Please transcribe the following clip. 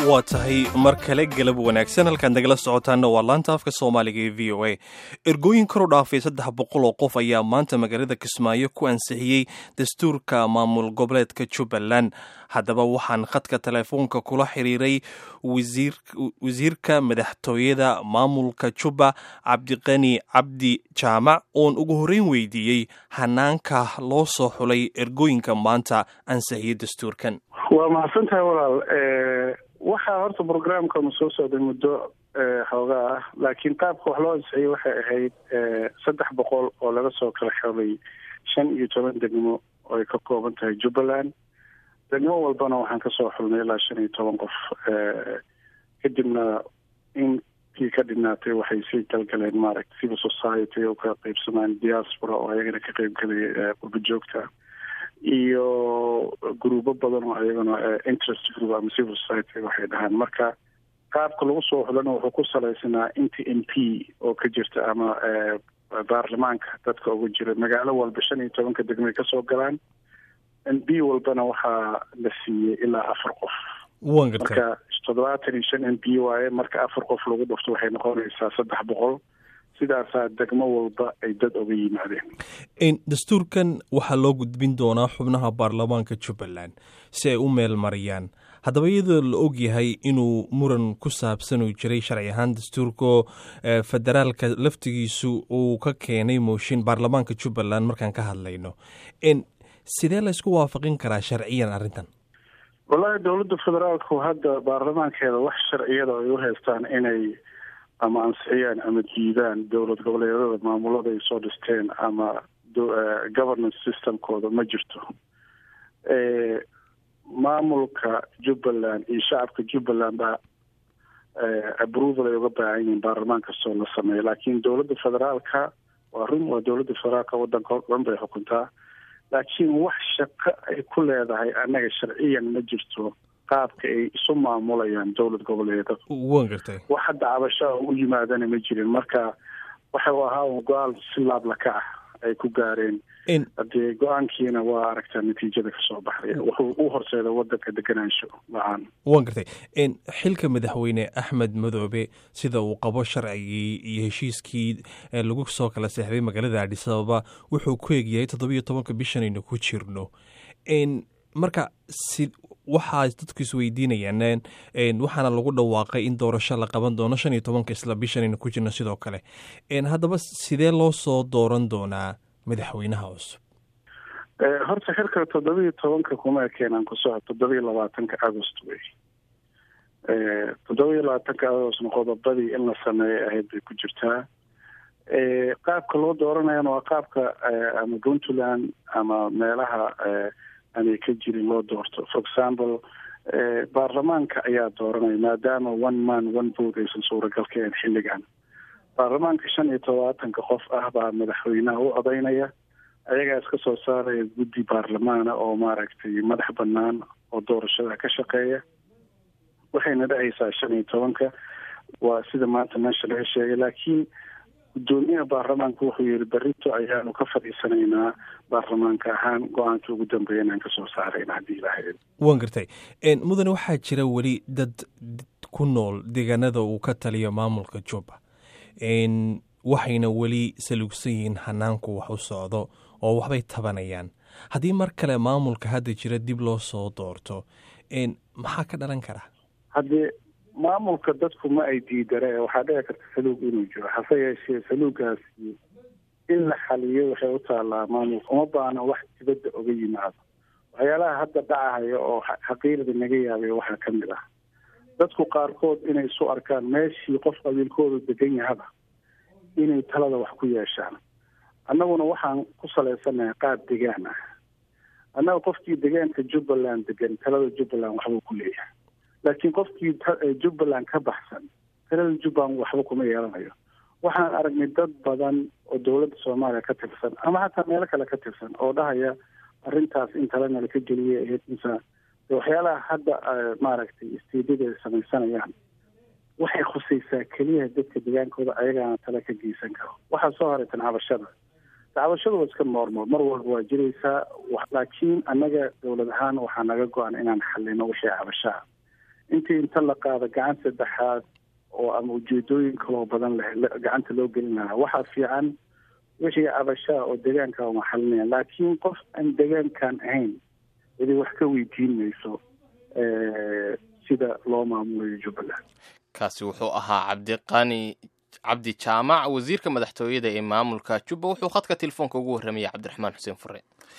waa tahay mar kale galab wanaagsan halkaad nagala socotaanna waa laanta afka soomaaliga ee v o a ergooyin kor u dhaafay saddex boqol oo qof ayaa maanta magaalada kismaayo ku ansixiyey dastuurka maamul goboleedka jubbaland haddaba waxaan khadka teleefoonka kula xiriiray wasiirka madaxtooyada maamulka jubba cabdiqani cabdi jaamac oon ugu horreyn weydiiyey hanaanka loo soo xulay ergooyinka maanta ansixiyey dastuurkan waa mahadsantahay walaal waxaa horta brograamkanu soo socday muddo xoogaa ah laakiin qaabka wax loo ansixiyey waxay ahayd saddex boqol oo laga soo kala xolay shan iyo toban degmo oo ay ka kooban tahay jubbaland degmo walbana waxaan kasoo xulnay ilaa shan iyo toban qof kadibna intii ka dhinaatay waxay sii galgaleen maaragta civil society oo ka qeybsamaan diaspora oo ayagana ka qeybgalaya qurba joogta iyo gruubo badan oo ayagana interest group ama civil society waxay dhahaan marka qaabka lagu soo xulana wuxuu ku salaysanaa inta m p oo ka jirta ama baarlamaanka dadka uga jira magaalo walba shan iyo tobanka degmay kasoo galaan m p walbana waxaa la siiyey ilaa afar qof marka toddobaatan iyo shan m p waaye marka afar qof lagu dhufto waxay noqonaysaa saddex boqol sidaasaa degmo walba ay dad oga yimaadeen dastuurkan waxaa loo gudbin doonaa xubnaha baarlamaanka jubbaland si ay u meel mariyaan haddaba iyadoo la og yahay inuu muran ku saabsan uu jiray sharci ahaan dastuurka federaalka laftigiisu uu ka keenay mooshin baarlamaanka jubbaland markaan ka hadlayno sidee laysku waafaqin karaa sharciyan arrintan wallaahi dowladda federaalku hadda baarlamaankeeda wax sharciyada ay u haystaan inay ama ansixiyaan ama diidaan dowlad goboleedyada maamulada ay soo dhisteen ama governance systemkooda ma jirto maamulka jubbaland iyo shacabka jubbaland baa approval ay uga baahan yihiin baarlamaan kastoo la sameeyo laakiin dowladda federaalka waa run waa dowladda federaalka waddanka o dhan bay xukuntaa laakiin wax shaqo ay ku leedahay annaga sharciyan ma jirto qaabka ay isu maamulayaan dowlad goboleeda wan gartay wax hadda cabashaa u yimaadana ma jirin marka waxa u ahaa un go-aan si laablaka ah ay ku gaareen hadee go-aankiina waa aragtaa natiijada kasoo baxday wuxuu u horseeda wadanka deganaansho la-aan wan gartay xilka madaxweyne axmed madoobe sida uu qabo sharcigii iyo heshiiskii lagu soo kala seexday magaalada adhis ababa wuxuu ku egyahay toddobiyo tobanka bishanaynu ku jirno marka si waxaa dadku isweydiinayaan waxaana lagu dhawaaqay in doorasho la qaban doono shan iyo tobanka isla bishanaynu ku jirno sidoo kale haddaba sidee loo soo dooran doonaa madaxweynaha cusub horta xilka toddobiiyo tobanka kuma ekeenaan ku soco toddobiiyo labaatanka agost wey toddobiiyo labaatanka agostna qodobadii in la sameeyay ahayd bay ku jirtaa qaabka loo dooranayana waa qaabka ama puntland ama meelaha aanay ka jirin loo doorto for example baarlamaanka ayaa dooranaya maadaama one man one vote aysan suuragal ka ahayn xilligan baarlamaanka shan iyo tobaatanka qof ah baa madaxweynaha u odaynaya ayagaa iska soo saaraya guddi baarlamaana oo maaragtay madax banaan oo doorashada ka shaqeeya waxayna dhahaysaa shan iyo tobanka waa sida maanta meesha laga sheegay laakiin guddoomiyaha baarlamaanka wuxuu yihi berito ayaanu ka fadhiisanaynaa baarlamaanka ahaan go-aankii ugu dambeeya inaan kasoo saarayna haddii ilahayd wan gartay mudane waxaa jira weli dad ku nool deegaanada uu ka taliyo maamulka jubba waxayna weli saluugsan yihiin hanaanku wax u socdo oo waxbay tabanayaan haddii mar kale maamulka hadda jira dib loo soo doorto maxaa ka dhalan kara haddii maamulka dadku ma ay diidare waxaa dhici karta saluug inuu jiro hase yeeshee saluugaasi in la xaliyo waxay u taallaa maamulka uma baana wax dibadda oga yimaado waxyaalaha hadda dhacahaya oo xaqiirada naga yaabay waxaa ka mid ah dadku qaarkood inay isu arkaan meeshii qof qabiilkoodu degan yahaba inay talada wax ku yeeshaan annaguna waxaan ku salaysanahay qaab degaan ah annaga qofkii degaanka jubbaland degan talada jubbaland waxbuu ku leeyahay laakiin qofkii jubbaland ka baxsan talada jubbaland waxba kuma yeelanayo waxaan aragnay dad badan oo dowladda soomaaliya ka tirsan ama hataa meelo kale ka tirsan oo dhahaya arrintaas in talanala ka geliyay ahayd insa waxyaalaha hadda maaragtay istiidada ay samaysanayaan waxay khusaysaa keliya dadka degaankooda ayagaana tale ka geysan karo waxaa soo horeytan cabashada cabashadu waa iska noormal mar walba waa jiraysaa laakiin annaga dowlad ahaan waxaa naga go-an inaan xalino wixii cabashaa intii inta la qaado gacan saddexaad oo ama ujeedooyin kaloo badan leh gacanta loo gelin lahaa waxaa fiican wixii cabashaa oo deegaanka uma xalinaya laakiin qof aan deegaankan ahayn weli wax ka weydiin mayso sida loo maamulayo jubbaland kaasi wuxuu ahaa cabdiqani cabdi jaamac wasiirka madaxtooyada ee maamulka jubba wuxuu khadka telefoonka ugu warramayay cabdiraxmaan xuseen fure